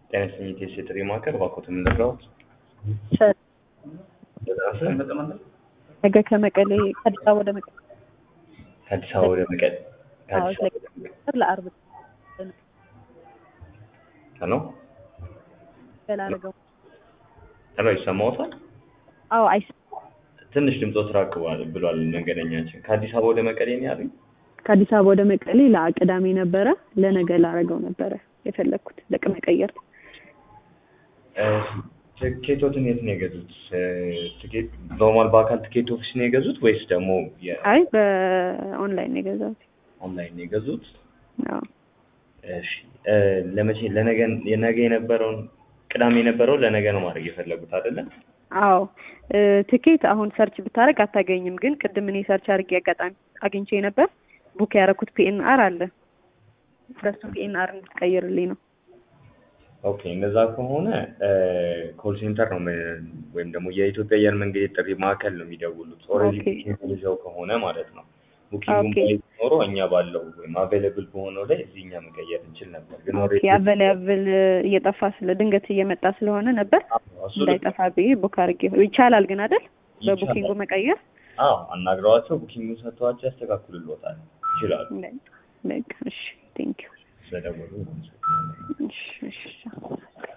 ጤና ይስጥልኝ ቴስ የጥሪ ማዕከል እባክዎትን እንደራዎት ነገ ከመቀሌ ከአዲስ አበባ ወደ መቀሌ ከአዲስ አበባ ወደ መቀሌ ከአዲስ አበባ ወደ መቀሌ ለአርብ ሄሎ በላረገው ሄሎ ይሰማዎታል? አዎ አይስ ትንሽ ድምፆት ራቅ ብሏል- ብሏል መንገደኛችን። ከአዲስ አበባ ወደ መቀሌ ነው ያሉኝ? ከአዲስ አበባ ወደ መቀሌ ለቅዳሜ ነበረ ለነገ ላረገው ነበረ የፈለግኩት ለቅ መቀየር እ፣ ትኬቶትን የት ነው የገዙት? እ፣ ትኬት ኖርማል በአካል ትኬት ኦፊስ ነው የገዙት ወይስ ደግሞ አይ በኦንላይን ነው የገዛሁት የኦንላይን ነው የገዙት? አዎ እሺ እ፣ ለመቼ ለነገ የነገ የነበረውን ቅዳሜ የነበረው ለነገ ነው ማድረግ የፈለጉት አይደለ? አዎ እ፣ ትኬት አሁን ሰርች ብታደርግ አታገኝም ግን ቅድም እኔ ሰርች አድርጌ አጋጣሚ አግኝቼ ነበር ቡክ ያደረኩት ፒኤንአር አለ በሱ ፒኤንአር እንድትቀይርልኝ ነው ኦኬ እንደዛ ከሆነ ኮል ሴንተር ነው ም- ወይም ደግሞ የኢትዮጵያ አየር መንገድ የጥሪ ማዕከል ነው የሚደውሉት። ኦልሬዲ ኦኬ። ቡኪንግ ይዘው ከሆነ ማለት ነው። ቡኪንጉን ኦኬ። ባይዝ ኖሮ እኛ ባለው ወይም አቬይለብል በሆነው ላይ እዚህ እኛ መቀየር እንችል ነበር። ግን ኦኬ ኦልሬዲ አቨላብል እየጠፋ ስለ ድንገት እየመጣ ስለሆነ ነበር እሱ እንዳይጠፋ ብዬ ቡክ አድርጌ ይቻላል ግን አይደል በቡኪንጉ ይቻላል። መቀየር አዎ አናግረዋቸው ቡኪንጉን ሰጥተዋቸው ያስተካክሉልዎታል። ይችላሉ። በቃ እሺ ቴንክ ዩ ስለደወሉ እናመሰግናለን። እሺ እሺ